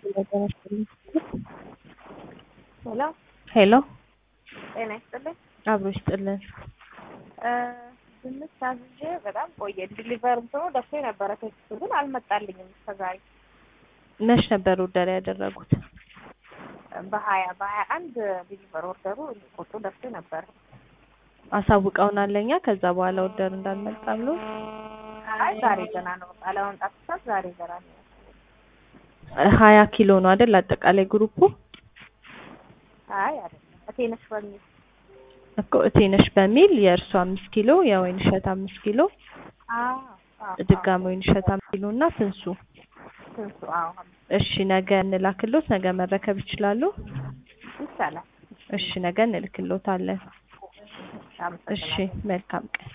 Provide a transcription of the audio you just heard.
ሄሎ ሄሎ ጤና ይስጥልኝ። አብሮ ይስጥልን። ድንች አዝዤ በጣም ቆየ። ዲሊቨር እንትኑ ደርሶ የነበረ ቴክስቱ ግን አልመጣልኝም እስከዛሬ። መች ነበር ኦርደር ያደረጉት? በሀያ በሀያ አንድ ዲሊቨር ኦርደሩ ቁጡ ደርሶ ነበር። አሳውቀውናል ለኛ ከዛ በኋላ ኦርደር እንዳልመጣ ብሎ አይ ዛሬ ገና ነው አለመምጣት ሳት ዛሬ ገና ነው። ሀያ ኪሎ ነው አይደል አጠቃላይ ግሩፑ? አይ አይደለም እቴነሽ በሚል እኮ እቴነሽ በሚል የእርሱ አምስት ኪሎ የወይን እሸት አምስት ኪሎ አዎ አዎ ድጋሚ ወይን እሸት አምስት ኪሎ እና ትንሱ ትንሱ አዎ እሺ ነገ እንላክሎት ነገ መረከብ ይችላሉ ይቻላል። እሺ ነገ እንልክሎታለን እሺ አመሰግናለሁ። መልካም ቀን